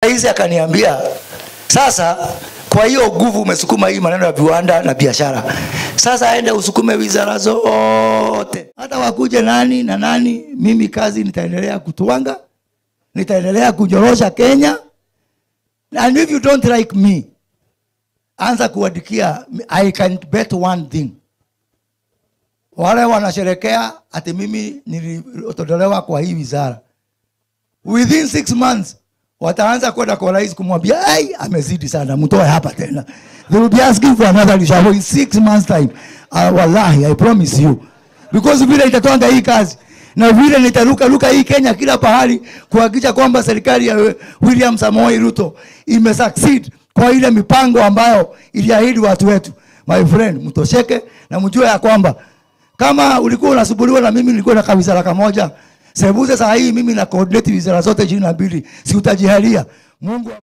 rais akaniambia sasa kwa hiyo nguvu umesukuma hii maneno ya viwanda na biashara sasa aende usukume wizara zote hata wakuje nani na nani mimi kazi nitaendelea kutwanga nitaendelea kunyorosha kenya and if you don't like me anza kuadikia i can bet one thing wale wanasherekea ati mimi nilitolewa kwa hii wizara within six months wataanza kwenda kwa rais kumwambia ai amezidi sana mtoe hapa tena they will be asking for another reshuffle in six months time uh, wallahi i promise you because vile itatwanga hii kazi na vile nitaruka ruka hii kenya kila pahali kuhakikisha kwamba serikali ya william samoei ruto imesucceed kwa ile mipango ambayo iliahidi watu wetu my friend mtosheke na mjue ya kwamba kama ulikuwa unasumbuliwa na mimi nilikuwa na kawizara kamoja sebuze saa hii mimi na coordinate wizara zote ishirini na mbili si utajihalia mungu